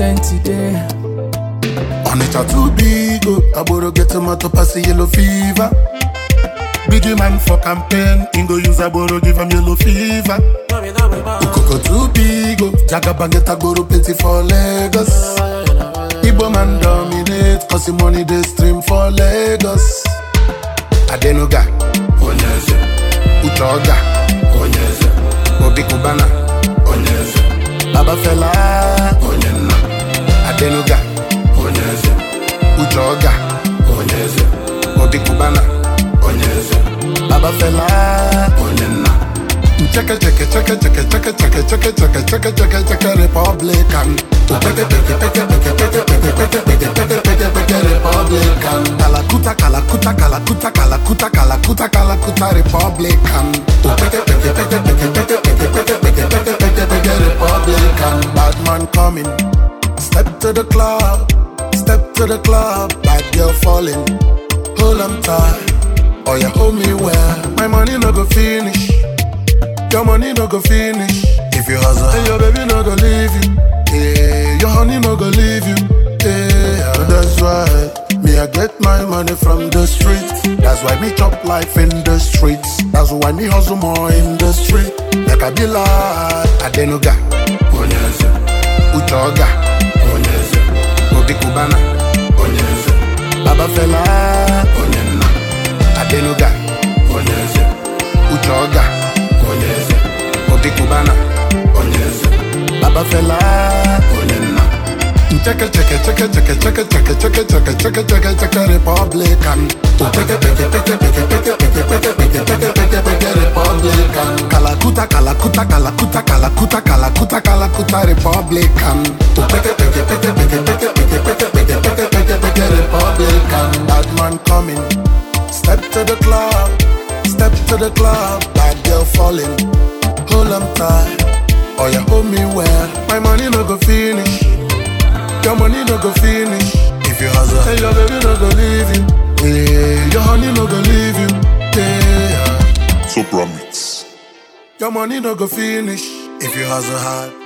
percent today. Onitsha too big, oh. Aboro get tomato pass yellow fever. Biggie man for campaign, Ingo use Aboro give him yellow fever. Ukoko too big, oh. Jagaba get Agboro plenty for Lagos. Igbo man dominate, cause the money they stream for Lagos. Adenuga, Onyeze. Uchoga, Onyeze. Obi Kubana, Onyeze. Baba Fela, Onyenna. Adenuga, Onyeze. Uchoga, Onyeze. Obi Kubana, Onyeze. Baba Fela, Onyenna. Cheke cheke cheke cheke cheke cheke cheke cheke cheke cheke cheke Republican. Cheke cheke cheke cheke cheke cheke cheke cheke cheke cheke cheke Republican. Kalakuta kalakuta kalakuta kalakuta kalakuta kalakuta Republican. Cheke cheke cheke cheke cheke cheke cheke cheke cheke cheke cheke Republican. Bad man coming. Step to the club. Step to the club. Bad girl falling. Hold on tight. Oh yeah, hold me well. My money no go finish. Your money no go finish if you hustle. And your baby no go leave you. Yeah, your honey no go leave you. Yeah, that's why me I get my money from the streets. That's why me chop life in the streets. That's why me hustle more in the street. Like I be like Adenuga, Onyeze, Uchoga, Onyeze, Obi Kubana, Onyeze, Baba Fela, Onyenna, Adenuga, Onyeze, Uchoga, Onyeze, Obi Kubana, Onyeze, Baba Fela, Onyenna. Cheke cheke cheke cheke cheke cheke cheke cheke cheke cheke cheke Republican. Cheke cheke cheke cheke cheke cheke cheke cheke cheke cheke cheke Republican. Kalakuta kalakuta kalakuta kalakuta kalakuta kalakuta Republican. Cheke cheke cheke cheke cheke cheke cheke cheke cheke cheke cheke Republican. Bad man coming. Step to the club. Step to the club. Bad girl falling. Hold on tight. Oh yeah, hold me well. My money no go finish. Your money no go finish if you hustle. And your baby no go leave you. Yeah, your honey no go leave you. Yeah, Sopra Mix. your money no go finish if you hustle hard.